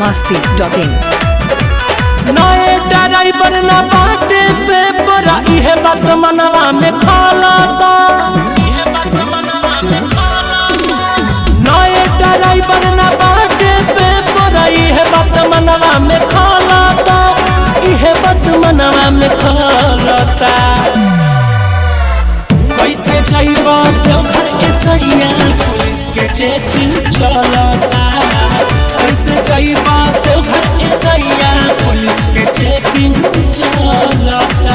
masti.in नए driver न बाटे पे परा इहे बात मनवा में खालाता नए ड्राइवर न बाटे पे परा इहे बात मनवा में खालाता इहे बात मनवा में खालाता कैसे जाइबा देवघर के सैया पुलिस के चेकिंग चलता कैसे जाइबा देवघर के सैया पुलिस के चेकिंग चलता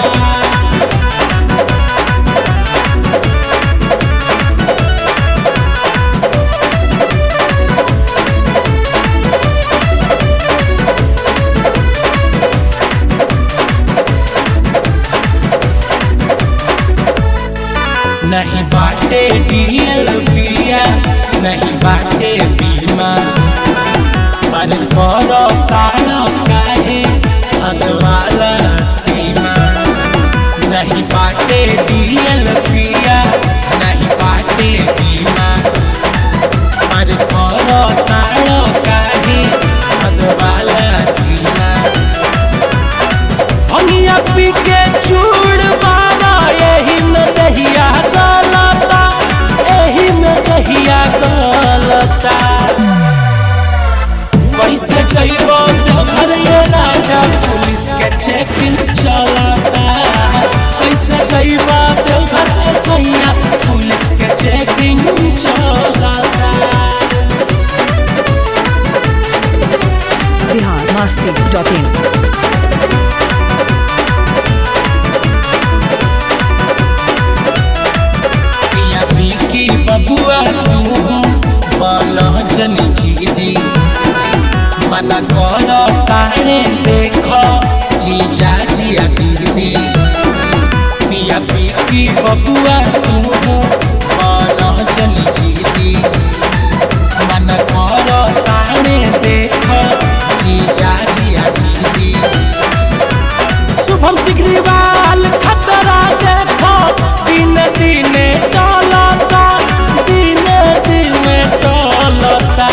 नहीं बाटे डीएल पिया नहीं बाटे बीमा पर करो तारो काहे अगवाला सीमा नहीं बाटे डीएल पिया नहीं बाटे बीमा पर करो तारो काहे अगवाला सीमा हमिया पी के चूड़ बारा यही में दहिया गलता यही में दहिया गलता कैसे जइबो तो घर ये राजा पुलिस के चेकिंग चलता कैसे जइबो तो घर के सैया पुलिस के चेकिंग चलता Bihar masti.in पिया पीकी बबुआ तू बाला जन जीदी मना कर तारे देख जीजा जिया दीदी पिया पीकी बबुआ तू बाला जन जीदी मना कर तारे देख जीजा जिया दीदी शुभम सिग्रीवाल खतरा देखो दिन दिने टलता दिन दिने टलता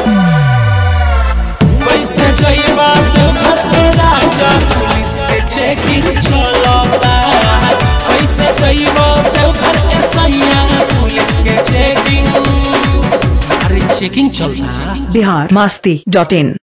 कैसे जइबा तो घर के राजा पुलिस के चेकिंग चलता कैसे जइबा तो घर के सैया पुलिस के चेकिंग अरे चेकिंग चलता Bihar masti.in